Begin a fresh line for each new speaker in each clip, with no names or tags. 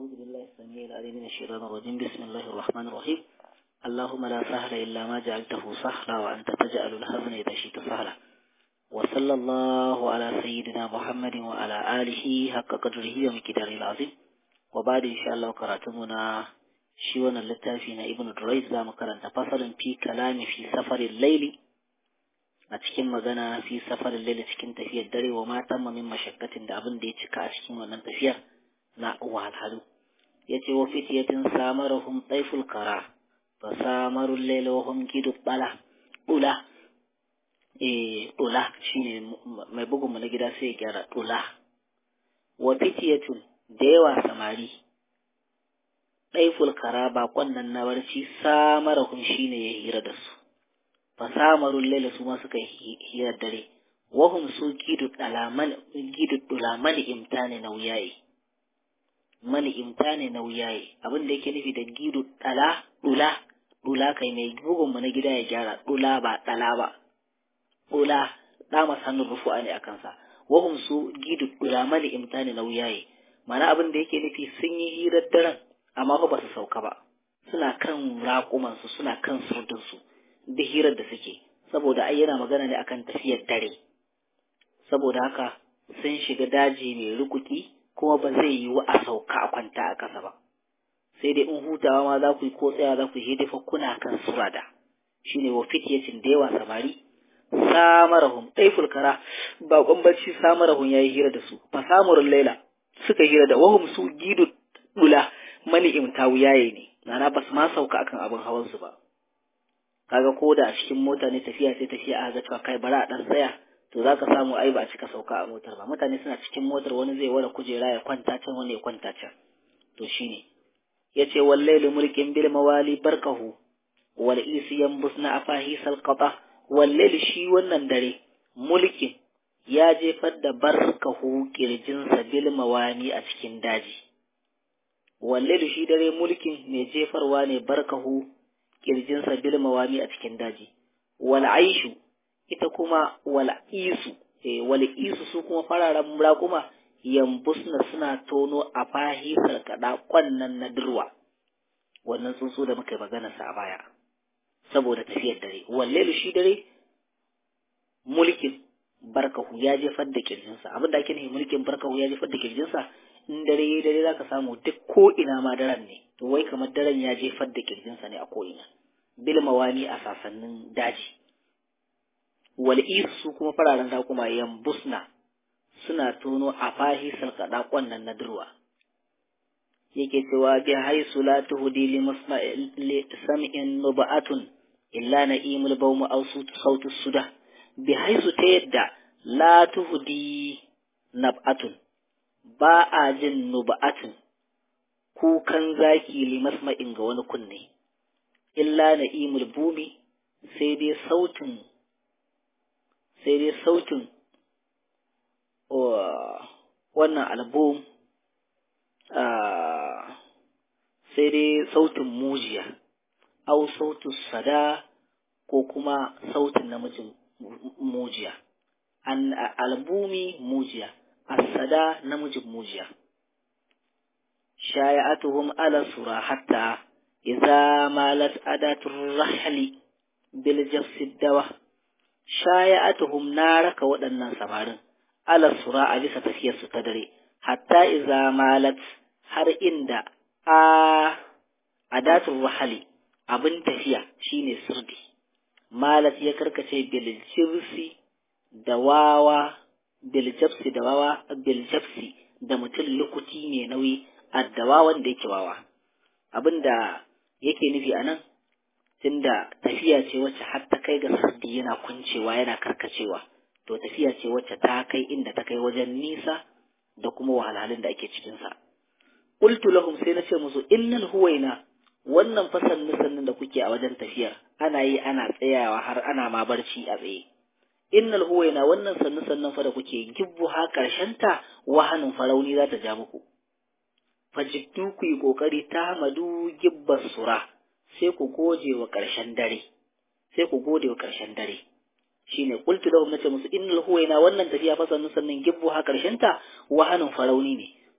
أعوذ بالله السميع العليم من الشيطان الرجيم بسم الله الرحمن الرحيم اللهم لا سهل إلا ما جعلته سهلا وأنت تجعل الحزن إذا شئت سهلا وصلى الله على سيدنا محمد وعلى آله حق قدره ومقداره العظيم وبعد إن شاء الله قرأتمنا شيوان اللتافين ابن دريس زام كرنت فصل في كلام في سفر الليل a cikin magana fi safarin laila cikin tafiyar dare wa matan min mashakkatin da abin da ya cika a cikin wannan tafiyar na wahalhalu ya ce wa fitiyatin samarahum taiful kara fa samarul laila wa hum gidu bala ula eh ula shine mai bugun mu na gida sai ya gyara ula wa fitiyatun da yawa samari taiful kara bakon nan na barci samarahum shine ya hira da su fasamarun laila su ma suka hirar dare wahum su gidu mani imta ne nauyaye mani imta ne nauyaye abin da yake nufi da gidu dala dula dula kai mai bugun mu na gida ya gyara dula ba dala ba dula da hannun rufu'a ne a kansa wahum su gidu mani imta ne nauyaye mana abin da yake nufi sun yi hirar daren amma ba su sauka ba suna kan raƙumansu suna kan surdinsu da hirar da suke saboda ai yana magana ne akan tafiyar dare saboda haka sun shiga daji mai rukuki kuma ba zai yiwu a sauka a kwanta a ƙasa ba sai dai in hutawa ma za ku yi ko tsaya za ku yi hidifa kuna kan surada shine wa fitiyacin da yawa samari samarahum ɗaiful kara baƙon bacci samarahum ya yi hira da su fasamurin laila suka hira da wahum su gidu dula mani imtawu yaye ne nana ba su ma sauka akan abin hawansu ba kaga ko da a cikin mota ne tafiya sai tafiya a ga cewa kai bara a dan tsaya to zaka samu ai ba a cika sauka a motar ba mutane suna cikin motar wani zai wara kujera ya kwanta can wani ya kwanta can to shine yace wallahi mulkin bil mawali barkahu wal isi yambusna afahi salqata wallahi shi wannan dare mulkin ya jefar da barkahu kirjinsa bil mawani a cikin daji wallahi shi dare mulkin mai jefarwa ne barkahu kirjinsa bil mawami a cikin daji wal aishu ita kuma wal isu eh wal isu su kuma fararen raƙuma yambusna suna tono a fahisar kada kwannan na dirwa wannan tsuntsu da muka magana sa a baya saboda tafiyar dare wallelu shi dare mulkin barkahu ya jefar da kirjinsa abin da ake nufi mulkin barkahu ya jefar da kirjinsa in dare yayi dare zaka samu duk ko ina ma daren ne to wai kamar daren ya jefar da kirjinsa ne a ko ina bil mawani a sasannin daji wal isu kuma fararen raƙuma yambusna suna tono a fahi salkada kwannan na durwa yake cewa bi haisu la tuhdi li masma'il sam'in nuba'atun illa na'imul bawm aw sautu suda bi haisu ta yadda la tuhdi nab'atun ba a jin nuba'atun kukan zaki li masma'in ga wani kunne illa na'imul bumi sai dai sautin sai dai sautin wannan album sai dai sautin mujiya au sautin sada ko kuma sautin namijin mujiya an albumi mujiya asada namijin mujiya shaya'atuhum ala sura hatta إذا مالت أداة الرحل بالجفس الدواء شايعتهم نارك ودنا سمارن على الصراع bisa tafiyar su ta dare hatta iza malat har inda a adatul rahali abin tafiya shine sirdi malat ya karkace bil jibsi da wawa bil jabsi da wawa bil jabsi da mutum lukuti ne nauyi addawa wanda yake wawa abinda yake nufi a nan tunda tafiya ce wacce har ta kai ga sardi yana kuncewa yana karkacewa to tafiya ce wacce ta kai inda ta kai wajen nisa da kuma wahalhalun da ake cikinsa qultu lahum sai na ce musu innal huwaina wannan fasan sannan da kuke a wajen tafiyar ana yi ana tsayawa har ana ma barci a tsaye innal huwaina wannan sannu sannan fa da kuke gibbu ha ta wahanin farauni za ta ja muku fajiddu ku yi ƙoƙari ta madu gibbar sura sai ku goje wa ƙarshen dare sai ku gode wa ƙarshen dare shine qultu lahum nace musu innal huwaina wannan tafiya fa sannu sannan gibbu ha ƙarshen ta wahanin farauni ne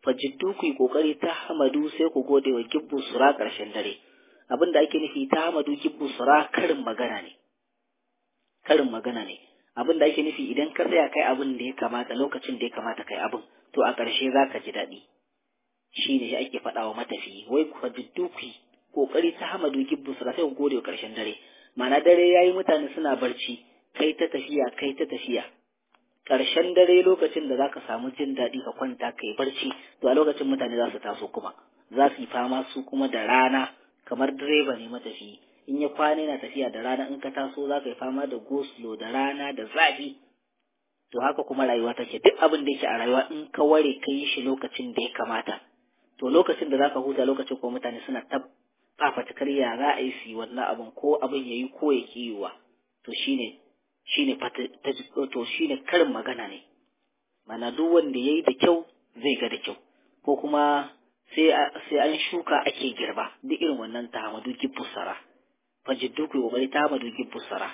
fajiddu ku yi kokari ta hamadu sai ku gode wa gibbu sura karshen dare abin da ake nufi ta hamadu gibbu sura karin magana ne karin magana ne abin da ake nufi idan ka tsaya kai abin da ya kamata lokacin da ya kamata kai abin to a ƙarshe za ka ji daɗi shi ne ake faɗa wa matafiyi wai ku fajiddu ku yi kokari ta hamadu gibbu sura sai ku gode wa karshen dare ma'ana dare yayi mutane suna barci kai ta tafiya kai ta tafiya ƙarshen dare lokacin da zaka samu jin daɗi ka kwanta ka yi barci to a lokacin mutane za su taso kuma za su yi fama su kuma da rana kamar direba ne matafi in ya kwana yana tafiya da rana in ka taso za ka yi fama da goslo da rana da zafi to haka kuma rayuwa take duk abin da yake a rayuwa in ka ware ka yi shi lokacin da ya kamata to lokacin da zaka huta lokacin ko mutane suna ta fafatakar ya za a yi su yi wannan abin ko abin ya yi ko ya yiwuwa to shine shine to shine karin magana ne mana duk wanda yayi da kyau zai ga da kyau ko kuma sai sai an shuka ake girba duk irin wannan tahamadu gibbusara fajiddu ku kokari tahamadu gibbusara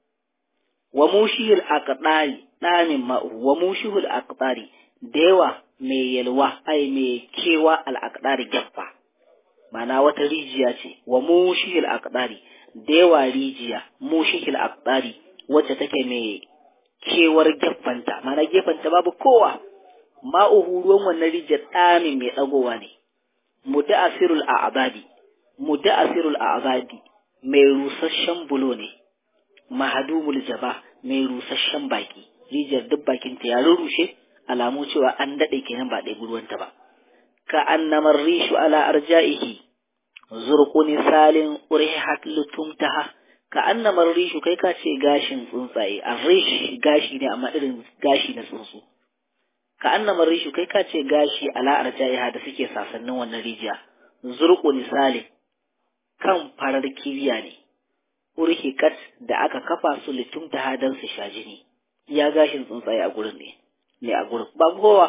wa mushihil aqdari damin ma'u wa mushihul aqdari da yawa mai yalwa ai mai kewa al aqdari gaffa mana wata rijiya ce wa mushihil aqdari da yawa rijiya mushihil aqdari wacce take mai kewar gefanta mana gefanta babu kowa ma'uhu ruwan wannan rijiyar ɗamin mai ɗagowa ne muda'asirul a'abadi muda'asirul a'abadi mai rusasshen bulo ne mahadumul jaba mai rusasshen baki rijiyar duk bakin ta ya rurrushe alamu cewa an daɗe kenan ba ɗaya ruwanta ba ka annamar rishu ala arja'ihi zurquni salin urihat lutumtaha ka annamar rishu kai ka ce gashin tsuntsaye a rish gashi ne amma irin gashi na tsuntsu ka annamar rishu kai ka ce gashi ala arja'iha da suke sasannin wannan rijiya zurqu misali kan farar kibiya ne urhikat da aka kafa su litum ta hadan su sha jini ya gashin tsuntsaye a gurin ne ne a gurin ba kowa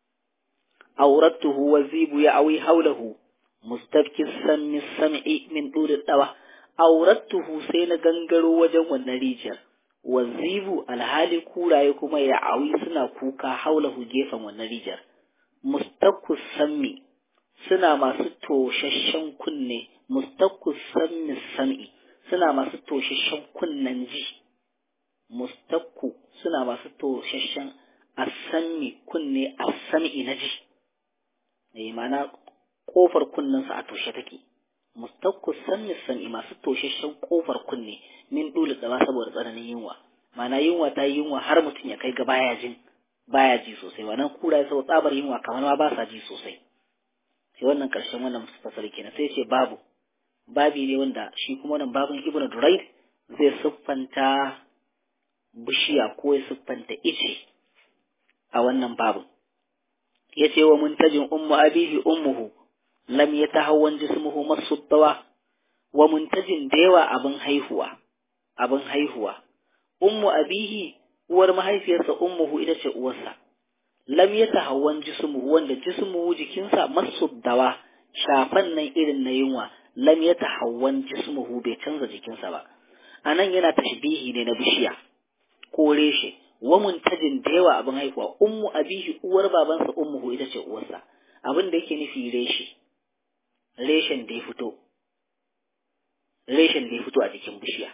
auratuhu wazibu ya awi haulahu mustafkis sammi sam'i min duri dawa aurattuhu sai na gangaro wajen wannan rijiyar wazibu alhali kuraye kuma ya awi suna kuka haulahu gefen wannan rijiyar mustakku sammi suna masu toshashen kunne mustakku sammi sam'i suna masu toshashen kunnen ji mustakku suna masu toshashen asammi kunne asam'i na ji eh mana kofar kunnensu a toshe take mustakku sanni san'i masu toshashen kofar kunne min dole tsaba saboda tsananin yunwa mana yunwa ta yi yunwa har mutum ya kai ga baya jin baya ji sosai wannan kura sau tsabar yunwa kamar ma ba sa ji sosai sai wannan karshen wannan fasali kenan sai ce babu babi ne wanda shi kuma wannan babin ibnu durayd zai siffanta bishiya ko ya siffanta ice a wannan babin yace wa muntajin ummu abihi ummuhu lam yatahawwan jismuhu masuddawa wa muntajin da yawa abin haihuwa abin haihuwa ummu abihi uwar mahaifiyarsa ummuhu ita ce uwarsa lam yatahawwan jismuhu wanda jismuhu jikinsa masuddawa shafan nan irin na yunwa lam yatahawwan jismuhu bai canza jikinsa ba anan yana tashbihi ne na bishiya ko reshe wa muntajin da yawa abin haihuwa ummu abihi uwar babansa ummuhu ita ce uwarsa abin da yake nufi reshe reshen da ya fito reshen da ya fito a jikin bishiya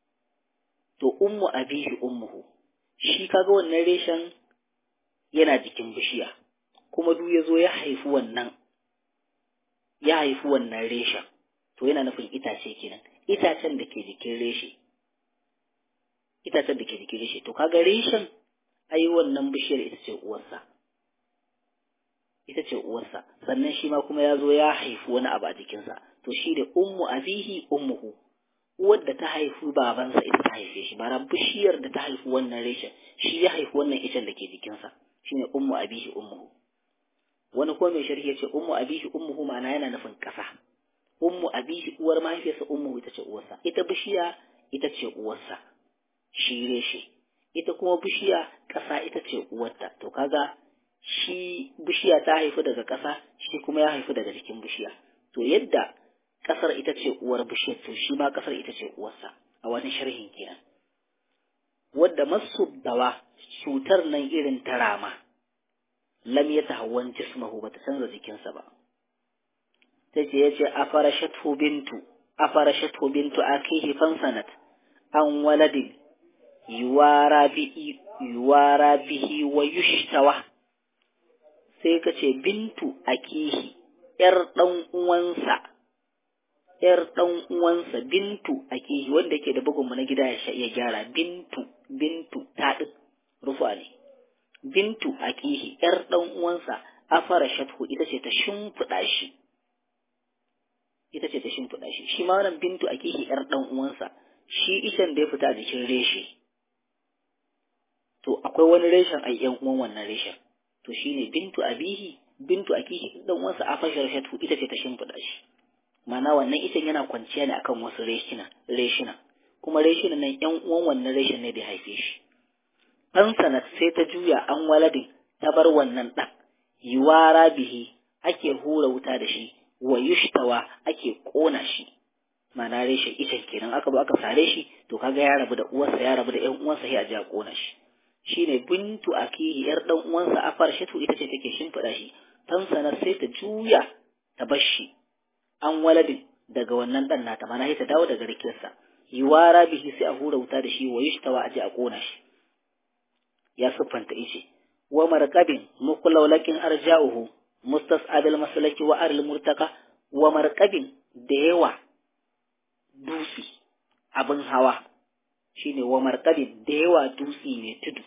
to ummu abihi ummuhu shi kaga wannan reshen yana jikin bishiya kuma duk ya zo ya haifi wannan ya haifi wannan reshen to yana nufin itace kenan itacen da ke jikin reshe itacen da ke jikin reshe to kaga reshen ai wannan bishiyar ita ce uwarsa ita ce uwarsa sannan shi ma kuma ya zo ya haifi wani abu a jikinsa to shi da ummu abihi ummuhu uwar da ta haifi babansa ita ta haife shi bara bishiyar da ta haifi wannan reshen shi ya haifi wannan icen da ke jikinsa shine ummu abihi ummuhu wani ko mai sharhi ya ce ummu abihi ummuhu ma'ana yana nufin ƙasa ummu abihi uwar mahaifiyarsa ummuhu ita ce uwarsa ita bishiya ita ce uwarsa shi reshe ita kuma bishiya ƙasa ita ce uwarta to kaga shi bishiya ta haifi daga ƙasa shi kuma ya haifi daga jikin bishiya to yadda ƙasar ita ce uwar bishiyar to shi ma ƙasar ita ce uwarsa a wani sharhin kenan wadda masu dawa cutar nan irin ta rama lam yatahawwan jismahu bata canza jikinsa ba tace yace afarashatu bintu afarashatu bintu akihi fansanat an waladin yuwara bi yuwara bihi wa yushtawa sai kace bintu akihi yar dan uwansa yar dan uwansa bintu akihi wanda yake da bugun mu na gida ya gyara bintu bintu ta din rufa ne bintu akihi yar dan uwansa afara shathu ita ce ta shimfiɗa shi ita ce ta shimfiɗa shi shi ma wannan bintu akihi yar dan uwansa shi icen da ya fita a jikin reshe to akwai wani reshen ai yan uwan wannan reshen to shine bintu abihi bintu akihi dan uwansa afara shathu ita ce ta shimfiɗa shi ma'ana wannan icen yana kwanciya ne akan wasu reshina reshina kuma reshina nan yan uwan wannan reshen ne da haife shi ɗan sanat sai ta juya an waladin ta bar wannan ɗan yiwara bihi ake hura wuta da shi wa yushtawa ake ƙona shi ma'ana reshe icen kenan aka ba aka sare shi to kaga ya rabu da uwarsa ya rabu da ƴan uwansa sai a ji a ƙona shi shine bintu akihi yar ɗan uwansa a farshatu ita ce take shimfiɗa shi ɗan sanat sai ta juya ta bar shi an waladin daga wannan ɗan nata mana sai ta dawo daga rikiyarsa yiwara bihi sai a hura wuta da shi wa yushtawa a ji a ƙona shi ya siffanta ice wa marqabin muqlawlakin arja'uhu mustas'abil maslaki wa aril murtaka wa marqabin da yawa dusi abin hawa shine wa marqabin da yawa dusi ne tudu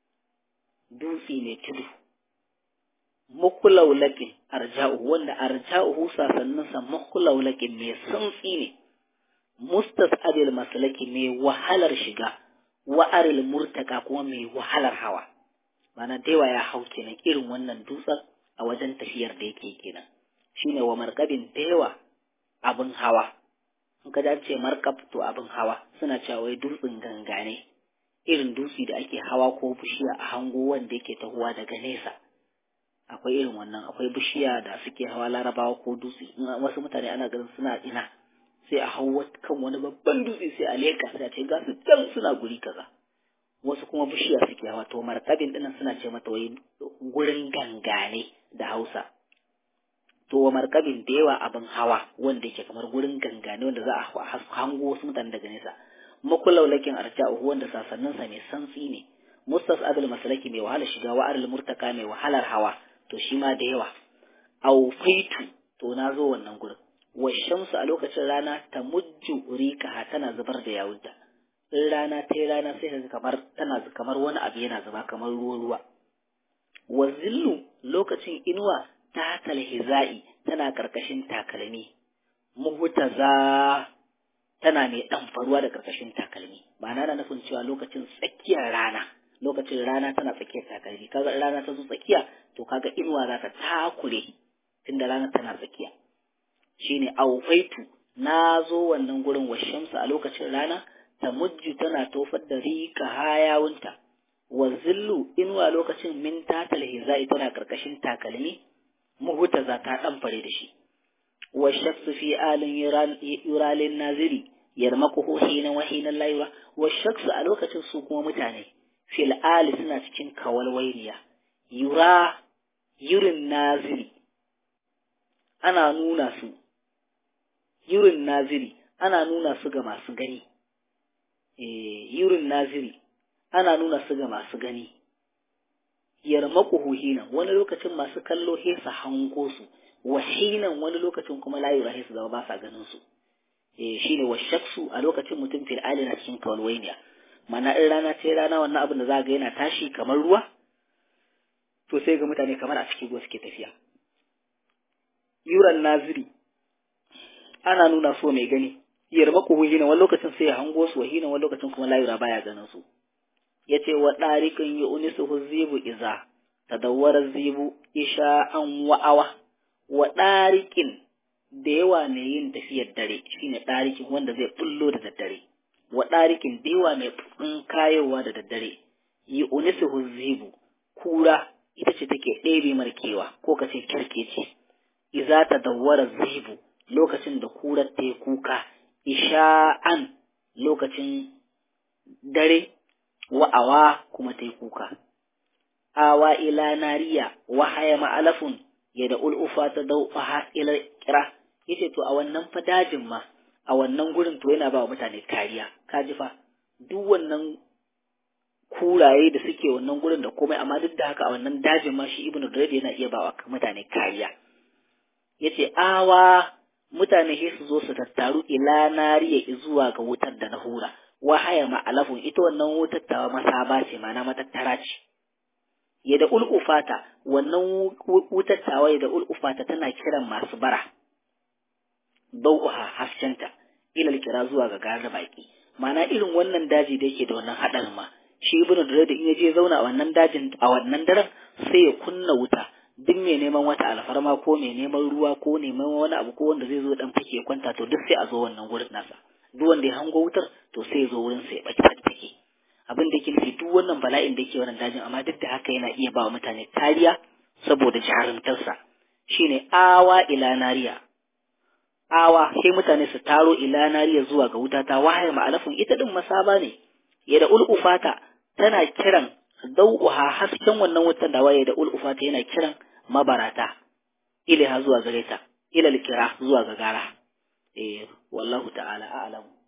dusi ne tudu muqlawlakin arja'uhu wanda arja'uhu sasannin sa muqlawlakin mai santsi ne mustas'abil maslaki mai wahalar shiga wa'aril murtaka kuma mai wahalar hawa mana daiwa ya hau kenan irin wannan dutsen a wajen tafiyar da yake kenan shine wa markabin daiwa abin hawa in ka ce markab to abin hawa suna cewa wai dutsen gangane irin dutse da ake hawa ko bishiya a hango wanda yake tahowa daga nesa akwai irin wannan akwai bishiya da suke hawa larabawa ko dutse wasu mutane ana ganin suna ina sai a hau kan wani babban dutse sai a leka sai a ce ga su can suna guri kaza wasu kuma bishiya suke hawa to markabin dinnan suna ce mata wai gurin gangane da Hausa to wa markabin da yawa abin hawa wanda yake kamar gurin gangane wanda za a hango wasu mutane daga nesa makulaulakin arja'uhu wanda sasannin sa mai santsi ne mustas abul masalaki mai wahala shiga wa aril murtaka mai wahalar hawa to shi ma da yawa au faitu to na zo wannan gurin washamsu a lokacin rana ta mujju rikaha tana zubar da yawunta in rana ta yi rana sai ka kamar tana kamar wani abu yana zuba kamar ruwa ruwa wa zillu lokacin inuwa ta talhiza'i tana karkashin takalmi muhtaza tana mai dan faruwa da karkashin takalmi ma'ana na nufin cewa lokacin tsakiyar rana lokacin rana tana tsakiyar takalmi kaga rana ta zo tsakiya to kaga inuwa za ta takure tunda rana tana tsakiya shine aufaitu na zo wannan gurin washamsu a lokacin rana ta mujju tana tofar da rika hayawunta wa zillu inuwa lokacin min tatal hizai tana karkashin takalmi muhuta za ta dan fare da shi wa shaksu fi alin yuralin naziri yarmaquhu hina wa hina la yura wa shaksu a lokacin su kuma mutane fil ali suna cikin kawalwainiya yura yurin naziri ana nuna su yurin naziri ana nuna su ga masu gani eh yurin naziri ana nuna su ga masu gani yarmaquhu hina wani lokacin masu kallo hesa hango su wa hinan wani lokacin kuma la yura hesa zama ba sa ganin su eh shine wa shaksu a lokacin mutum fil alina cikin kawalwainiya mana in rana ce rana wannan abin da za ga yana tashi kamar ruwa to sai ga mutane kamar a cikin ruwa suke tafiya yuran naziri ana nuna so mai gani yarma ku hina wani lokacin sai ya hango su hina wani lokacin kuma layura baya ganin su yace wa dariqin yu'nisuhu zibu iza tadawwara zibu isha an wa'awa wa dariqin da yawa mai yin tafiyar dare shine dariqin wanda zai bullo da daddare wa dariqin da yawa mai kayowa da daddare yu'nisuhu zibu kura ita ce take ɗebe markewa ko kace kirkece iza tadawwara zibu lokacin da kurar ta yi kuka isha'an lokacin dare wa'awa kuma ta yi kuka awa ila nariya wa haya ma'alafun ya da ul'ufa ta dau'aha ila kira yace to a wannan fa dajin ma a wannan gurin to yana ba wa mutane kariya kaji fa duk wannan kuraye da suke wannan gurin da komai amma duk da haka a wannan dajin ma shi ibnu Durayd yana iya ba wa mutane kariya yace awa mutane sai su zo su tattaru ila nariya zuwa ga wutar da na hura wa haya ma'alafun ita wannan wutar ta masaba ce ma'ana matattara ce ya da ul'ufata wannan wutar tawa ya da ul'ufata tana kiran masu bara dau'uha haskenta ilal kira zuwa ga gare baki ma'ana irin wannan daji da yake da wannan haɗarin ma shi ibnu da in ya je zauna a wannan dajin a wannan daren sai ya kunna wuta duk mai neman wata alfarma ko mai neman ruwa ko neman wani abu ko wanda zai zo dan fake kwanta to duk sai a zo wannan gurin nasa duk wanda ya hango wutar to sai ya zo wurin sai ya baki fake abin da yake nufi duk wannan bala'in da yake wannan dajin amma duk da haka yana iya ba wa mutane kariya saboda jarumtarsa shine awa ila nariya awa sai mutane su taro ila nariya zuwa ga wuta ta wahaya ma'alafin ita din masaba ne ya da ul'ufata tana kiran dau'uha hasken wannan wutar da waye da ul'ufata yana kiran mabarata ilaha zuwa gare ta ila kira zuwa ga gara eh wallahu ta'ala a'lamu